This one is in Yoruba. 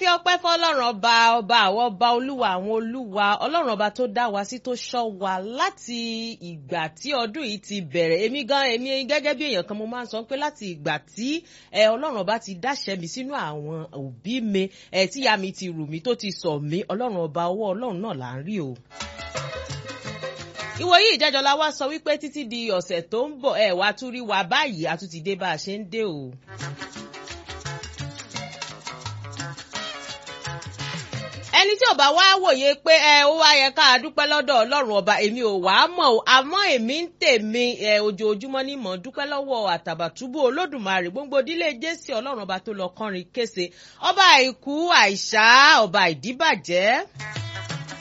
ọpẹ́ fọlọ́run ọba ọba àwọn ọba olúwa àwọn olúwa ọlọ́run ọba tó dá wa sí tó ṣọ́ wa láti ìgbà tí ọdún yìí ti bẹ̀rẹ̀ èmi gan èmi gẹ́gẹ́ bí èèyàn kan mo máa ń sọ pé láti ìgbà tí ẹ ọlọ́run ọba ti dáṣẹ́ mi sínú àwọn òbí mi ẹ tíya mi ti rù mí tó ti sọ mí ọlọ́run ọba ọwọ́ ọlọ́run náà là ń rí o ìwòyí ìjẹjọ la wá sọ wípé títí di ọ̀sẹ̀ tó ń bọ̀ ẹ wá tún rí wa báyìí a tún ti dé bá a ṣe ń dé o. ẹni tí ò bá wá wòye pé ẹ ó wá yẹ ká dúpẹ́ lọ́dọ̀ ọlọ́run ọba èmi ò wá mọ̀ o àmọ́ èmi ń tèmi ẹ ojoojúmọ́ ní mọ̀ dúpẹ́ lọ́wọ́ àtàbàtúbú olódùmarè gbogbo ìdílé jésì ọlọ́run ọba tó lọ kọrin kése ọba àìkú àìsá ọba ìdíbàjẹ́